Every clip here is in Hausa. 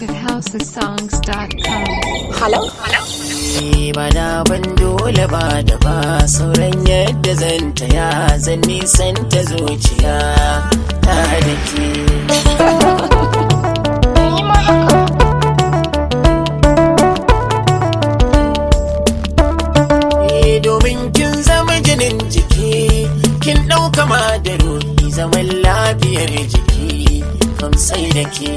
at housesongs.com. Hello? Ni ba da ban dole ba da ba sauran yadda zan taya zan nisan ta zuciya ta da ke. Eh, Domin kin zama jinin jiki, kin ɗauka ma da ruhi zaman lafiyar jiki, kam sai da ke.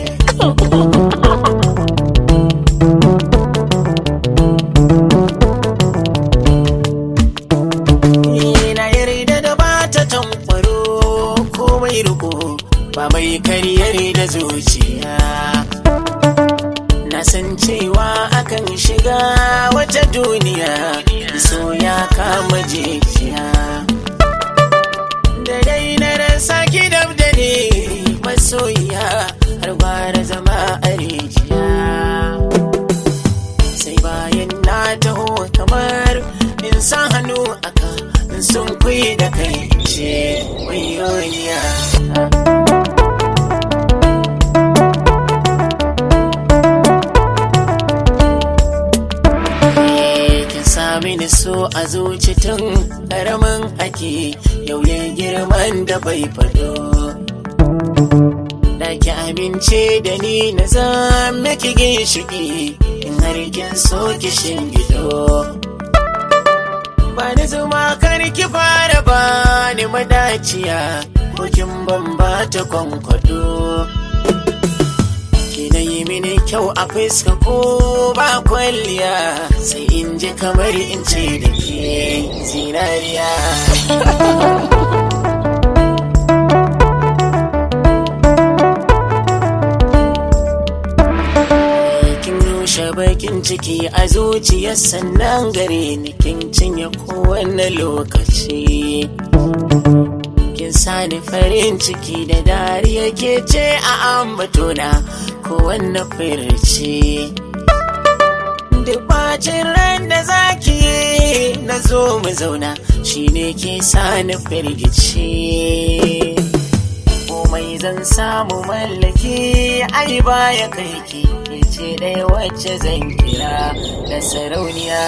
na yarda da ba ta tankwaro komai riko ba mai karyar da zuciya na san cewa akan shiga wata duniya so ya kama jijiya da dai na rasa ki dab da ne masoyiya har gwara zama a rijiya sai bayan na taho kamar in sa hannu aka in sun kuyi da kai ce wayoyiya kin sami ni so a zuci tun karamin ake yau ne girman da bai fado da ki amince da ni na zama ki ginshiki in har kin so ki shingido ba ni zuma kar ki fara ba ni madaciya ko kin ban ba ta kwankwado ki na yi mini kyau a fuska ko ba kwalliya sai in ji kamar in ce da ke zinariya kin rushe bakin ciki a zuciyar sannan gare ni kin cinye kowane lokaci kin sani farin ciki da dariya ke ce a ambatona kowanne firci duk bacin ran da zaki yi na zo mu zauna shine ke sani firgici komai zan samu mallaki ai baya kai ki ke ce ɗaya wacce zan kira da sarauniya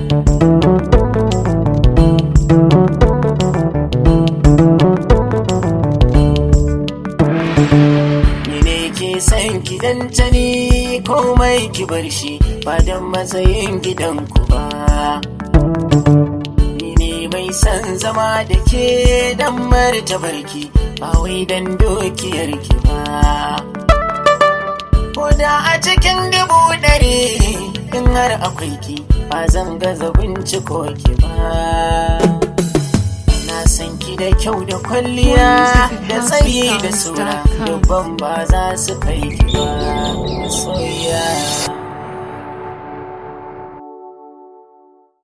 ni ne ke san ki dan tani komai ki bar shi ba dan matsayin gidanku ba ni ne mai san zama da ke dan martabarki ba wai dan dokiyar ki ba ko da a cikin dubu ɗari in har akwai ki ba zan gaza binciko ki ba na san ki da kyau da kwalliya da tsayi da sura dubban ba za su kai ki ba soyayya